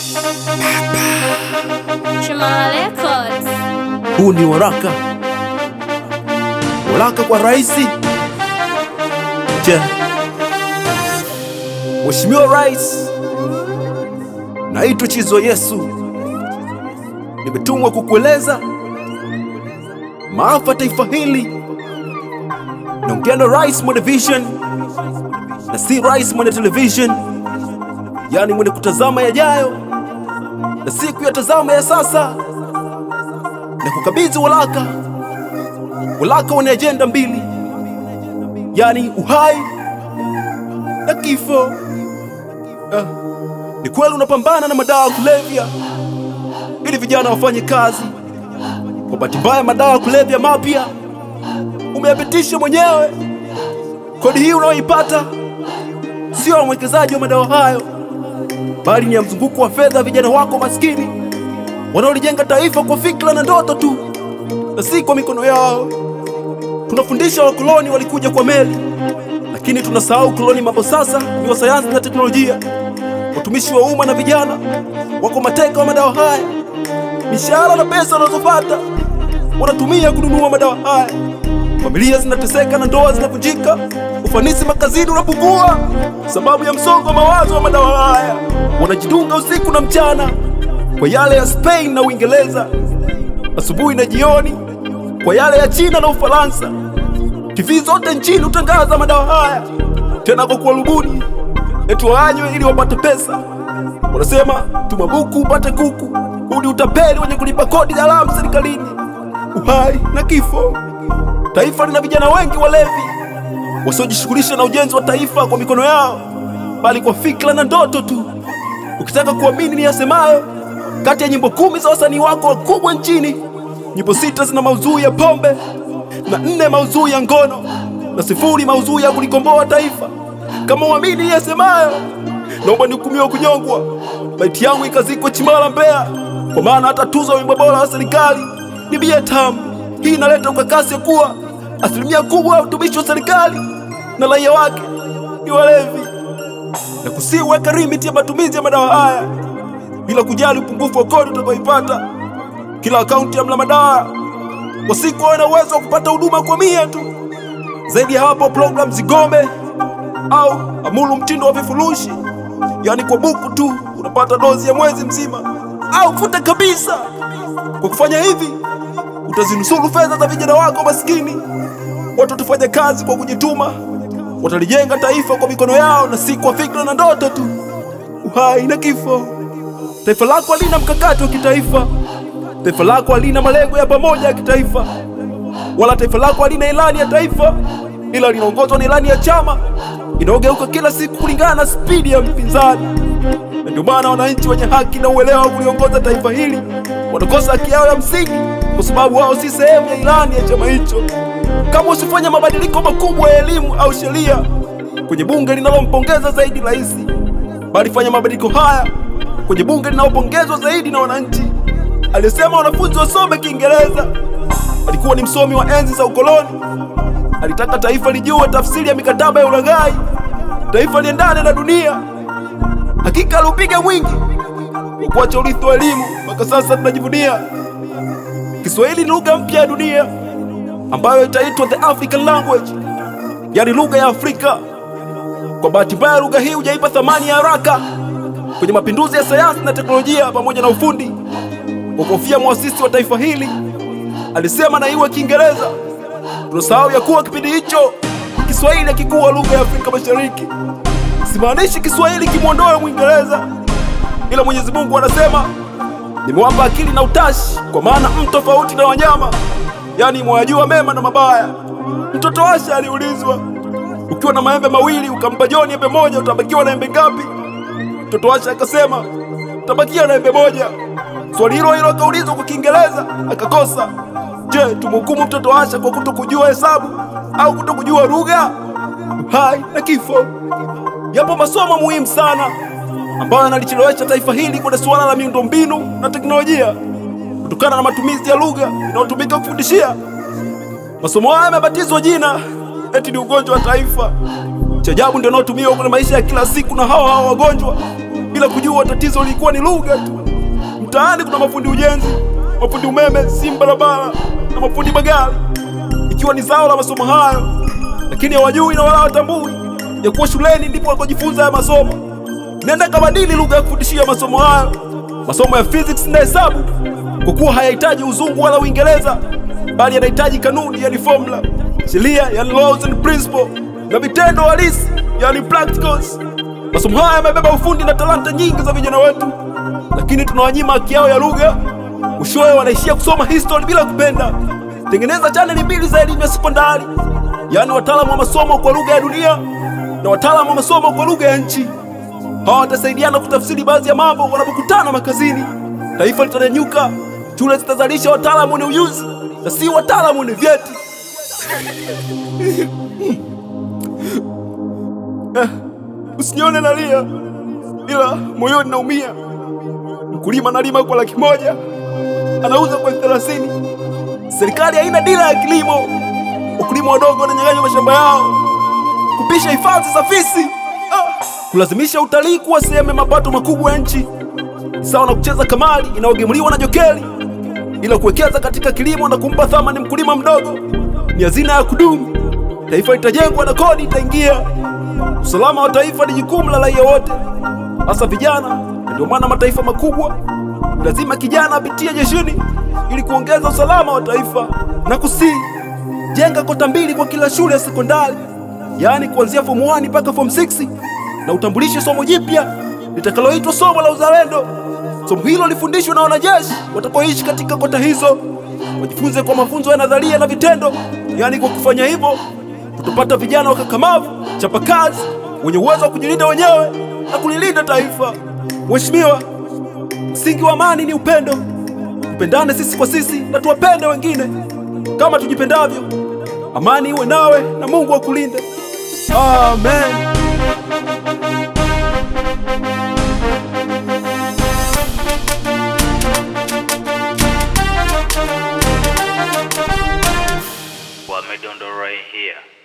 Chimala Records. Huu ni waraka, waraka kwa rais. Je, Mheshimiwa Rais, naitwa Chizo Yesu, nimetumwa kukueleza maafa taifa hili. Naongea na rais mwenye vision na si rais mwenye television, yaani mwenye kutazama yajayo na si kuyatazama ya sasa na kukabidhi walaka walaka wenye ajenda mbili, yani uhai na kifo. Ah, ni kweli unapambana na madawa ya kulevya ili vijana wafanye kazi. Kwa bahati mbaya, madawa ya kulevya mapya umeyapitisha mwenyewe. Kodi hii unayoipata sio ya mwekezaji wa madawa hayo, bali ni ya mzunguko wa fedha vijana wako maskini wanaolijenga taifa kwa fikra na ndoto tu na si kwa mikono yao. Tunafundisha wakoloni walikuja kwa meli, lakini tunasahau koloni mambo sasa ni wa sayansi na teknolojia. Watumishi wa umma na vijana wako mateka wa madawa haya. Mishahara na pesa wanazopata wanatumia kununua madawa haya. Familia zinateseka na ndoa zinavunjika. Ufanisi makazini unapungua sababu ya msongo wa mawazo wa madawa haya. Wanajidunga usiku na mchana kwa yale ya Spain na Uingereza, asubuhi na jioni kwa yale ya China na Ufaransa. TV zote nchini hutangaza madawa haya, tena kwa kuwarubuni eti waanywe ili wapate pesa. Wanasema tuma buku upate kuku. Huu ni utapeli wenye kulipa kodi haramu serikalini. Uhai na kifo. Taifa lina vijana wengi walevi wasiojishughulisha na ujenzi wa taifa kwa mikono yao, bali kwa fikra na ndoto tu. Ukitaka kuamini ni yasemayo, kati ya nyimbo kumi za wasanii wako wakubwa nchini, nyimbo sita zina maudhui ya pombe na nne maudhui ya ngono na sifuri maudhui ya kulikomboa taifa. Kama uamini ni yasemayo, naomba nihukumiwe kunyongwa, maiti yangu ikazikwa Chimala, Mbeya, kwa maana hata tuzo ya wimbo bora wa serikali ni bia tamu. Hii inaleta ukakasi ya kuwa asilimia kubwa ya utumishi wa serikali na raia wake ni walevi, na kusiweka limiti ya matumizi ya madawa haya bila kujali upungufu wa kodi utakaoipata. Kila akaunti ya mla madawa kwa siku wawe na uwezo wa kupata huduma kwa mia tu. Zaidi ya hapo, programu zigome au amulu mtindo wa vifurushi, yaani kwa buku tu unapata dozi ya mwezi mzima, au futa kabisa. Kwa kufanya hivi, utazinusuru fedha za vijana wako maskini. Watu watafanya kazi kwa kujituma, watalijenga taifa kwa mikono yao na si kwa fikra na ndoto tu. Uhai na kifo. Taifa lako halina mkakati wa kitaifa. Taifa lako halina malengo ya pamoja ya kitaifa, wala taifa lako halina ilani ya taifa, ila linaongozwa na ilani ya chama inaogeuka kila siku kulingana na spidi ya mpinzani. Na ndio maana wananchi wenye haki na uelewa wa kuliongoza taifa hili wanakosa haki yao ya msingi, kwa sababu wao si sehemu ya ilani ya chama hicho. Kama usifanya mabadiliko makubwa ya elimu au sheria kwenye bunge linalompongeza zaidi rais, bali fanya mabadiliko haya kwenye bunge linalopongezwa zaidi na wananchi. Alisema wanafunzi wasome Kiingereza. Alikuwa ni msomi wa enzi za ukoloni. Alitaka taifa lijue tafsiri ya mikataba ya ulaghai, taifa liendane na dunia. Hakika aliupiga mwingi kwa kuacha urithi wa elimu. Mpaka sasa tunajivunia Kiswahili ni lugha mpya ya dunia ambayo itaitwa the African language, yaani lugha ya Afrika. Kwa bahati mbaya, lugha hii hujaipa thamani ya haraka kwenye mapinduzi ya sayansi na teknolojia pamoja na ufundi. Kwa kofia mwasisi wa taifa hili alisema na iwe Kiingereza. Tunasahau ya kuwa kipindi hicho Kiswahili hakikuwa lugha ya Afrika Mashariki. Simaanishi Kiswahili kimwondoe Mwingereza, ila Mwenyezi Mungu anasema nimewapa akili na utashi, kwa maana m tofauti na wanyama, yaani mwayajua mema na mabaya. Mtoto Asha aliulizwa, ukiwa na maembe mawili ukampa Joni embe moja, utabakiwa na embe ngapi? Mtoto Asha akasema utabakia na embe moja. Swali hilo hilo akaulizwa kwa Kiingereza akakosa. Je, tumhukumu mtoto Asha kwa kutokujua hesabu au kutokujua lugha? Uhai na kifo. Yapo masomo muhimu sana ambayo yanalichelewesha taifa hili kwenye suala la miundombinu na teknolojia kutokana na matumizi ya lugha inayotumika kufundishia. Masomo haya yamebatizwa jina eti ni ugonjwa wa taifa. Cha ajabu ndio unaotumiwa kwenye maisha ya kila siku na hawa hawa wagonjwa bila kujua tatizo lilikuwa ni lugha tu. Mtaani kuna mafundi ujenzi, mafundi umeme, simu barabara na mafundi magari, ikiwa ni zao la masomo hayo, lakini hawajui na wala hawatambui ya kuwa shuleni ndipo wanakojifunza ya masomo. Nenda kabadili lugha ya kufundishia masomo hayo, masomo ya physics na hesabu, kwa kuwa hayahitaji uzungu wala Uingereza, bali yanahitaji kanuni, yani formula, sheria, yani laws and principle, na vitendo halisi, yani practicals. Masomo haya yamebeba ufundi na talanta nyingi za vijana wetu, lakini tunawanyima haki yao ya lugha. Mwishowe wanaishia kusoma history bila kupenda. Tengeneza chaneli mbili za elimu ya sekondari, yaani wataalamu wa masomo kwa lugha ya dunia na wataalamu wa masomo kwa lugha ya nchi. Hawa watasaidiana kutafsiri baadhi ya mambo wanapokutana makazini. Taifa litanyanyuka, shule zitazalisha wataalamu wenye ujuzi na si wataalamu wenye vyeti. Eh, Usinione nalia, ila moyoni naumia. Mkulima analima kwa laki moja anauza kwa elfu thelathini. Serikali haina dira ya kilimo, wakulima wadogo wananyang'anywa mashamba yao, kupisha hifadhi za fisi, ah, kulazimisha utalii kuwa sehemu ya mapato makubwa ya nchi, sawa na kucheza kamari inayogemuliwa na jokeli, ila kuwekeza katika kilimo na kumpa thamani mkulima mdogo ni hazina ya kudumu. Taifa litajengwa na kodi itaingia. Usalama wa taifa ni jukumu la raia wote, hasa vijana. na Ndio maana mataifa makubwa lazima kijana apitie jeshini ili kuongeza usalama wa taifa. Na kusii jenga kota mbili kwa kila shule ya sekondari, yaani kuanzia form 1 mpaka form 6, na utambulishe somo jipya litakaloitwa somo la uzalendo. Somo hilo lifundishwe na wanajeshi watakaoishi katika kota hizo, wajifunze kwa mafunzo ya nadharia na vitendo. Yaani kwa kufanya hivyo tutapata vijana wakakamavu, chapakazi, wenye uwezo wa kujilinda wenyewe na kulilinda taifa. Mheshimiwa, msingi wa amani ni upendo. Tupendane sisi kwa sisi na tuwapende wengine kama tujipendavyo. Amani iwe nawe na Mungu akulinde. Amen. Wamedondorai here.